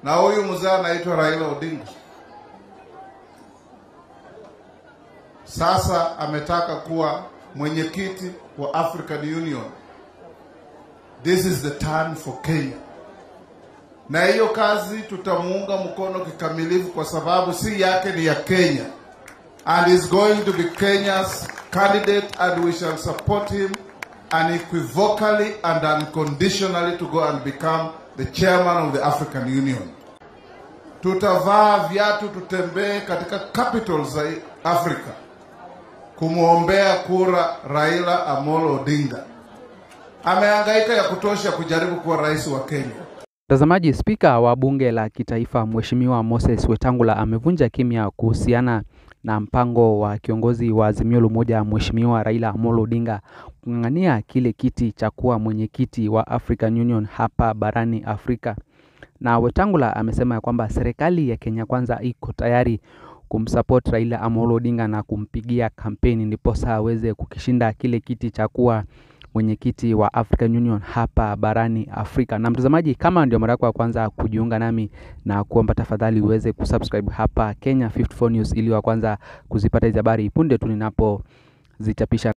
na huyu mzee anaitwa Raila Odinga. Sasa ametaka kuwa mwenyekiti wa African Union. This is the turn for Kenya, na hiyo kazi tutamuunga mkono kikamilifu, kwa sababu si yake, ni ya Kenya and is going to be Kenya's candidate and we shall support him unequivocally and unconditionally to go and become the chairman of the African Union. Tutavaa viatu tutembee katika capitals za Afrika kumwombea kura Raila Amolo Odinga. Amehangaika ya kutosha kujaribu kuwa rais wa Kenya. Mtazamaji, spika wa bunge la kitaifa Mheshimiwa Moses Wetangula amevunja kimya kuhusiana na mpango wa kiongozi wa Azimio la Umoja Mheshimiwa Raila Amolo Odinga kung'ang'ania kile kiti cha kuwa mwenyekiti wa African Union hapa barani Afrika. Na Wetangula amesema ya kwamba serikali ya Kenya Kwanza iko tayari kumsupport Raila Amolo Odinga na kumpigia kampeni ndiposa aweze kukishinda kile kiti cha kuwa mwenyekiti wa African Union hapa barani Afrika. Na mtazamaji, kama ndio mara yako ya kwanza kujiunga nami na kuomba tafadhali uweze kusubscribe hapa Kenya 54 News ili wa kwanza kuzipata hizi habari punde tu ninapozichapisha.